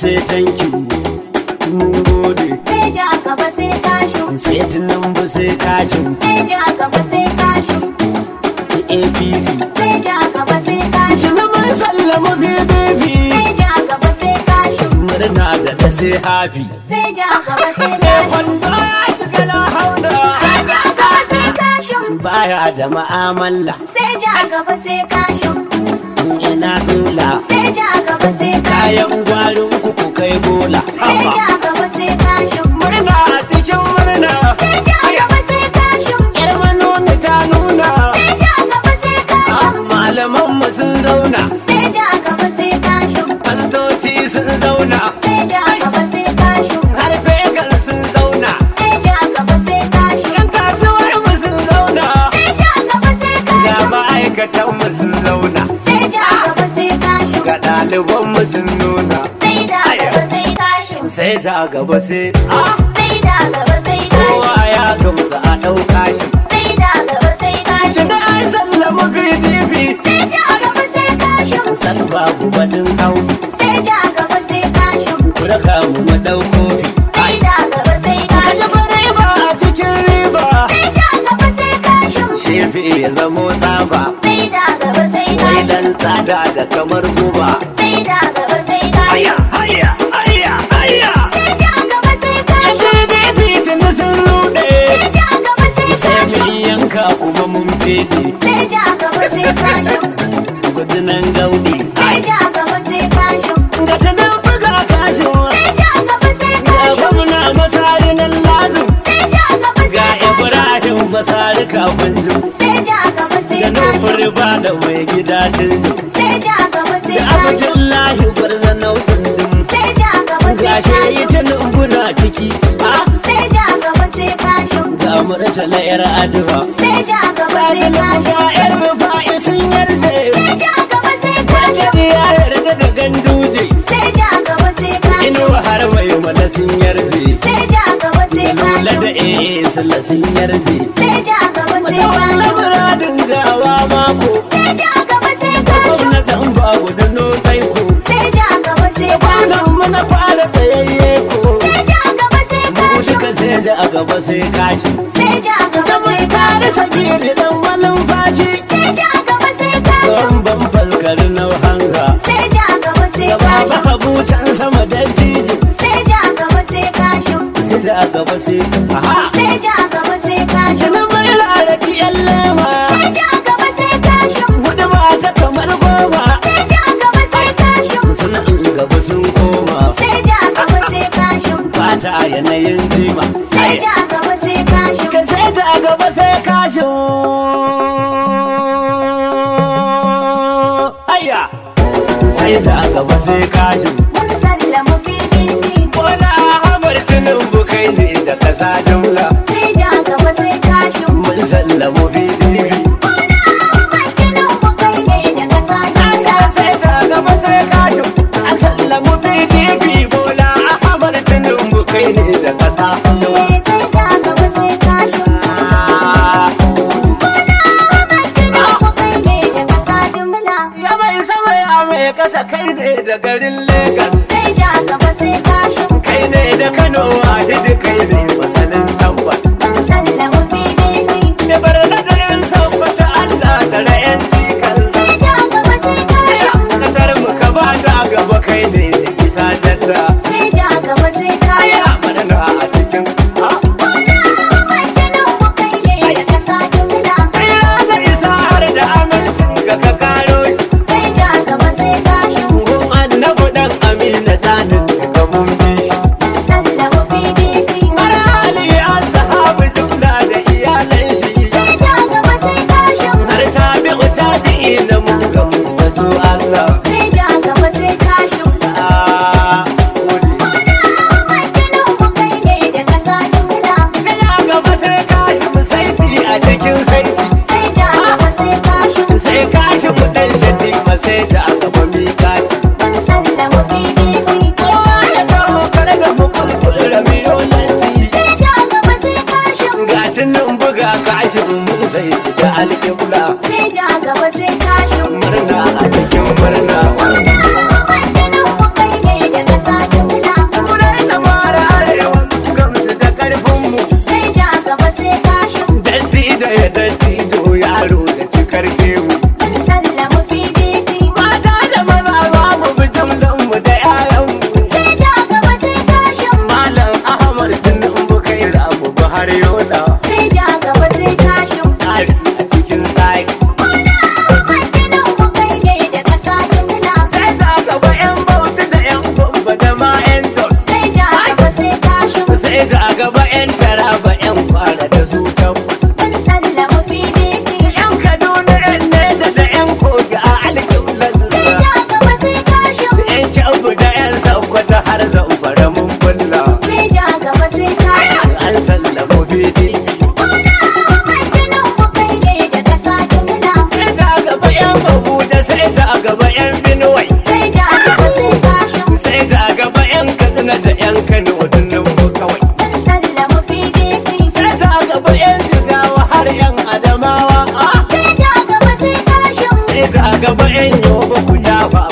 sai thank you mun gode sai ja gaba sai kashin sai tinubu sai kashin sai ja gaba sai kashin apc sai ja gaba sai kashin Tuna mun sallama pdp sai ja gaba sai kashin murna da da sai happy sai ja gaba sai kashin kwando ya shiga na hauna sai ja gaba sai kashin baya da ma'amala sai ja gaba sai kashin ina zula sai ja gaba sai kashin kayan gwarin kuku kai bola sai ja gaba sai kashin murna a cikin murna sai ja gaba sai kashin yar manoni ta nuna sai ja gaba sai kashin malaman mu sun zauna sai ja gaba sai kashin fastoci sun zauna sai ja gaba sai kashin har fegar sun zauna sai ja gaba sai kashin yan kasuwar mu sun zauna sai ja gaba sai ga kashin ma'aikatan mu sun zauna sai ja gaba sai kashin ga ɗaliban mu sun nuna sai da gaba sai kashin sai ta gaba sai ah sai da gaba sai kashin kowa ya gamsu a ɗauka shi sai da gaba sai kashin shiga an sallama pdp sai ja gaba sai kashin san babu batun hau sai ja gaba sai kashin ku raka mu mu ɗauko sai da gaba sai kaji kashin bare ba a cikin riba sai ja gaba sai kashin shefi ya zamo tsaba sai da gaba sai wai kashin dan tsada da kamar guba sai da gaba sai aya kashin aya aya aya sai ja gaba sai kashin pdp tuni sun rude sai ja gaba sai sai kashin mun yanka kuma mun fede sai ja gaba sai kashin gudunan gaudi sai ja gaba sai kashin ga ta nan buga kashin sai ja gaba sai ga kashin gwamna masari nan lazim sai ja gaba ga sai kashin ibrahim masari kafin jin sai ja gaba sai da kashin nufin ba da mai gida dindin sai ja gaba sai da kashin abdullahi gwarza nautin dim sai ja gaba sai ga shi kashin ita numbuna ciki a sai ja gaba sai kashin ga murtala yar aduwa sai ja gaba sai kashin ga yar rufa'i sun yarje sai ja gaba sai kashin Kajadi ya yarda da ganduje sai ja gaba sai kashin inuwa har mai mana sun yarje sai ja gaba sai lula da kashin ee sula sun yarje sai ja gaba sai Wata kashin muradin gawa mako sai ja gaba sai kashin gwamnatin babu da notai ko sai ja gaba sai kashin kwanan mana fara tsayayye ko sai ja gaba sai mu kashin duka sai da a gaba sai kashi sai ja gaba ta sai mai kare kashin sagiri dan malin fashi sai ja gaba sai kashin don ban falkar na hanga sai ja gaba sai da baba kashin habu can sama dan titi sai ja gaba sai kashin sai da a gaba sai aha sai ja gaba sai kashin Jinin mai laraki yan lema sai ja gaba sai kashin Hudu mata kamar goma sai ja gaba sai kashin Suna in gaba sun koma sai ja gaba sai kashin Fata a yanayin jima sai ja gaba sai kashin Ka sai ta gaba sai kashin Aya Sai ta gaba sai kashin mun sallama PDP Wani Ahmad Tinubu kai ne da kasa jumla sai ja gaba sai kashin Mun sallamu PDP Wani Ahmad Tinubu kai ne da kasa jumla sai ta gaba sai kashin An sallamu PDP Bola Ahmad Tinubu kai ne da kasa jumla Eh, sai ja gaba sai kashin Wani Ahmad Tinubu kai ne da kasa jumla Ya mai sama ya mai kasa kai ne da garin Legas sai ja gaba sai kashin kai ne da Kano Wahidi kai ne masanin tabbas mun sallama PDP da barna da yan tabbata Allah da ra'yan cikin sai ja gaba sai kashin kasar mu ka ba ta gaba kai ne da isa tatta sai ja gaba sai kashin ya madana a cikin ah, Wani Ahmad Tinubu kai ne da kasa jumla tsira da isa har da amincin ga ka karo shi sai ja gaba sai kashin gun annabu dan amina tanin daga mun bi shi mun sallama PDP har hali an sahabu jumla da iyalan shi sai ja gaba sai kashin har ta bi ta bi na mun gamu da su Allah sai ja gaba sai kashin ah gode Wani Ahmad Tinubu kai ne da kasa jumla sai ya gaba sai kashi mu saiti a cikin saiti sai ja gaba sai kashin sai kashi mu dan shati ma sai ta gaba mi kashi mun sallama PDP kowa ya kawo kare da mu kulkul ramiyolanci sai ja gaba sai kashin ga tunan buga kashin mun sai da alƙibla sai ja gaba sai kashin murna a cikin murna Wani Ahmad Tinubu kai ne da kasa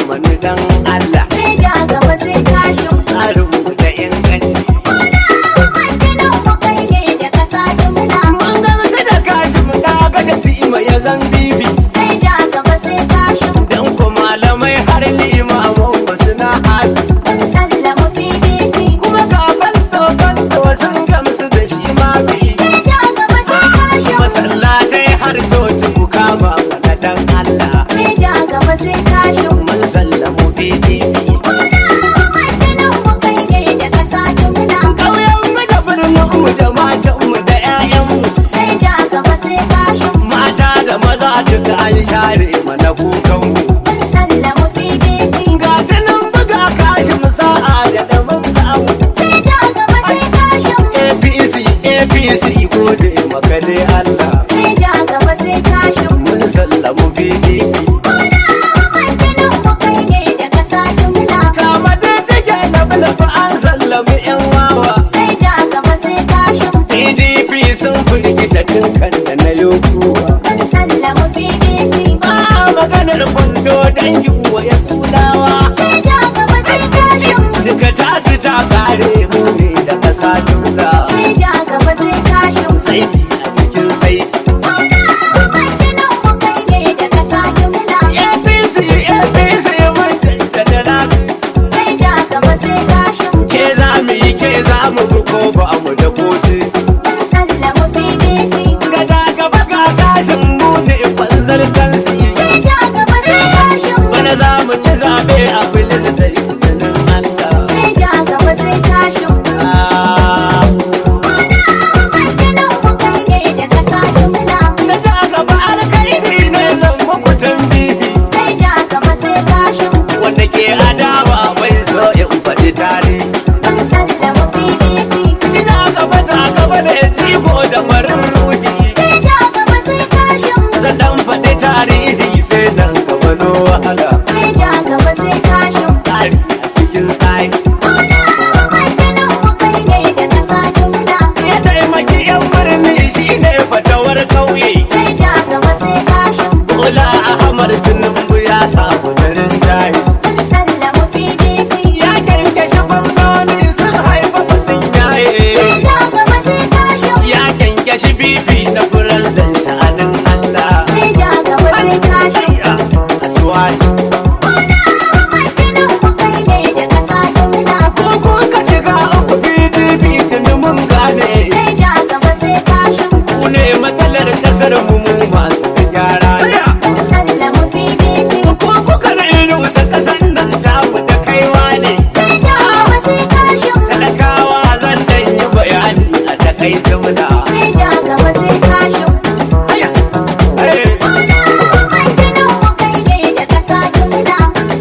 mani dan Allah sai ja gaba sai kashin tsarin mu da inganci Ahmad Tinubu kai ne da ƙasa jimla mun gamsu da kashi mu da kashe tima ya zan bibi sai ja gaba sai kashin dan ko malamai har limaman wasu na haɗu mun sallama PDP kuma ga fanto fanto sun gamsu da shi ma bi sai ja gaba sai kashin masallatai har coci ku kama mana dan Allah sai ja gaba sai kashin mun sallamu PDP Ahmad Tinubu kai ne da ƙasa jimla ƙauyen mu da birnin mu da matan mu da 'ya'yan mu sai ja gaba sai kashin mata da maza duka an share mana kukan mu mun sallama PDP ga tunan buga kashi mu sa'a da daban samu sai ja gaba sai kashin APC APC gode maka dai Allah sai ja gaba sai kashin mun sallamu PDP Ahmad Tinubu kai ne da ƙasa jimla kama da take na bulafa an sallami 'yan wawa sai ja gaba sai kashin PDP sun firgita kan da na yokuwa mun sallama PDP ba maganar kwando dangin wa ya tulawa sai ja gaba sai kashin duka tasu ta kare mu ne da kasa jumla sai ja gaba sai kashin saiti a cikin saiti Ahmad Tinubu kai ne da ƙasa jimla APC APC mun da nasu sai ja gaba sai kashin ke za mu yi ke za mu bi ko ba mu da kosi mun sallama PDP ga ta gaba ga kashin mu ne kwanzar kansi sai ja gaba sai kashin bana za mu ci zabe a filis da izinin Allah sai ja gaba sai kashin Ah, Ahmad Tinubu kai ne da ƙasa jimla na ta gaba alkaidi ne zan muku tambihi sai ja gaba sai kashin wanda ke adawa bai so in faɗi tarihi mun sallama PDP ina gaba ta gaba da tiko da marin ruhi sai ja gaba sai kashin zan dan faɗi tarihi sai dan gaba no wahala sai ja gaba sai kashin tsari a cikin tsari Ahmad Tinubu kai ne da ƙasa jimla ya taimaki yan birni shine fatawar kauye sai ja gaba sai kashin Bola Ahmad Tinubu ya samu darin jari mun sallama PDP ya kyankyashe gwamnoni sun haifa ba sun sai yaye ja gaba sai kashin ya kyankyashe bibi na furar dan sha'anin Allah sai ja gaba sai kashin a asuwaci Ahmad Tinubu kai ne da ƙasa jimla ko kun ka shiga uku PDP tuni mun gane sai ja gaba sai kashin ku ne matsalar kasar mu mu masu gyara mun sallama PDP ko kuka na irusa kasan nan tamu da kaiwa ne sai ja gaba sai kashin talakawa zan dan yi bayani a takaice muna sai ja gaba sai kashin Hey. Ahmad Tinubu kai ne da ƙasa jimla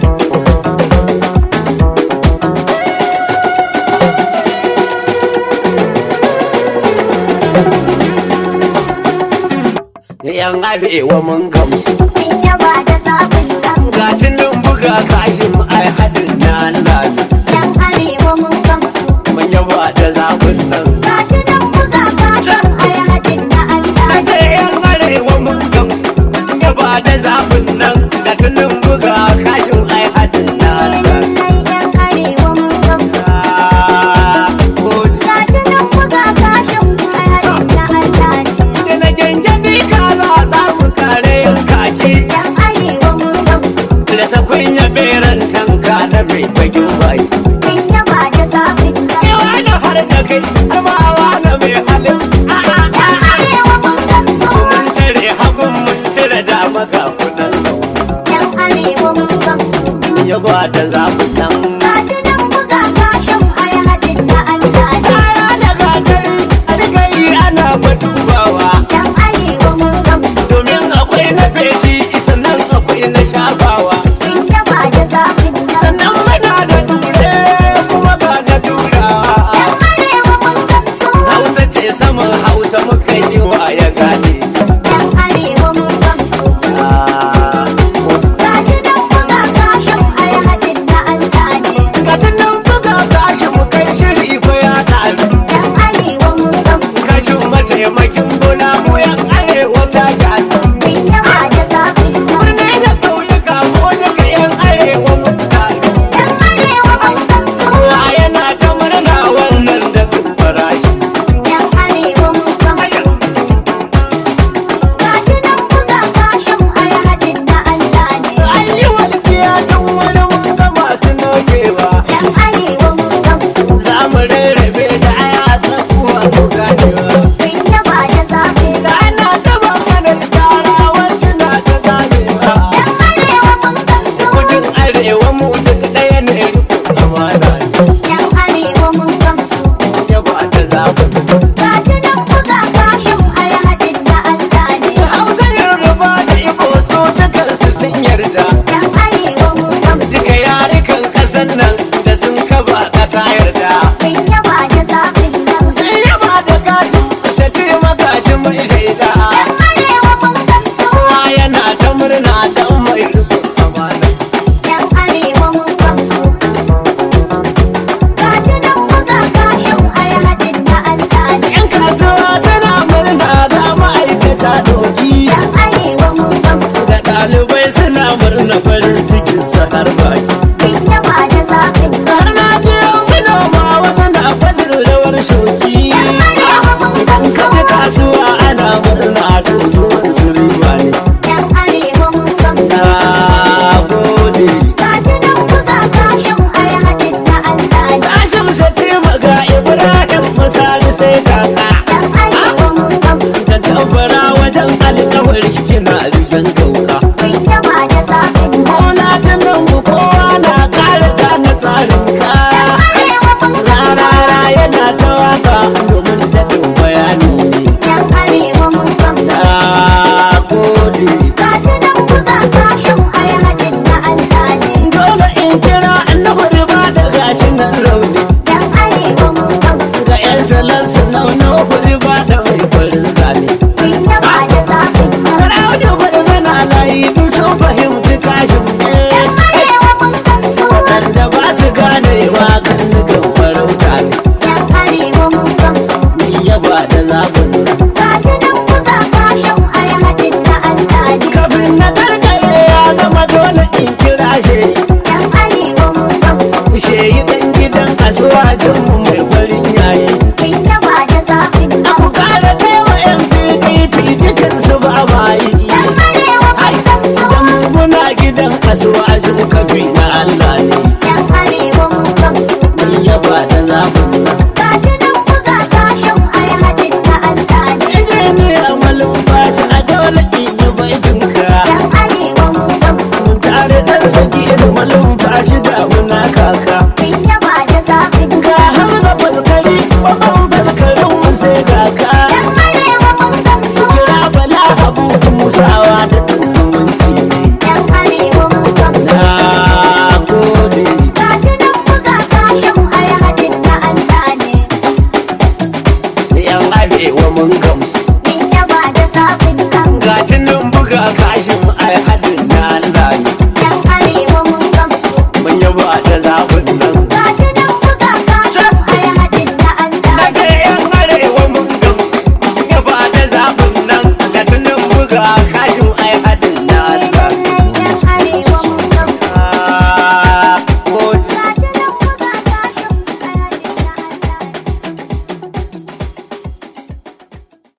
yan arewa mun gamsu Mun yaba da zaɓin nan ga tunan buga kashin ai hadin na Allah ne. yan arewa mun gamsu. mun yaba da zabun nan Ga shi nan buga kashin ai haɗin na Allah na ne. ce yan arewa mun gamsu mun yaba da zabun nan ga tunan buga kashin ai hadin na Allah ne. Lallai yan arewa mun gamsu. Ah, gode. Ga shi nan buga kashin ai haɗin na Allah ne. da na gyangyani kaza za mu kare yan kaki Yan arewa mun gamsu. da sakwai ya beran tanka da mai bakin bai Mun yaba da zaɓin nan yawa da har da kai har ma na mai halin a'a yan arewa mun gamsu. mun tare hagun mun tare da maka kunan Yan arewa mun gamsu. ya ba da zabun nan Ga shi nan buga kashin ai haɗin na Allah ne. tsara da gatari a riga yi ana badubawa Yan arewa mun gamsu. domin akwai na feshi sannan akwai na shafawa Mun yaba da zaɓin nan sannan muna da ture kuma ga na turawa Yan arewa mun gamsu. hausa ce saman hausa muka yi wa ya gane Yan arewa mun gamsu. Ah, Ga shi nan buga kashin ai haɗin na Allah ne. ga tunan buga gashi mu kai shiri ko ya ƙaru Yan arewa mun gamsu. kashin mataimakin gona mu yan arewa ta gani Mun yaba da zaɓin nan birni da ƙauyuka ko daga yan arewa mu rabbana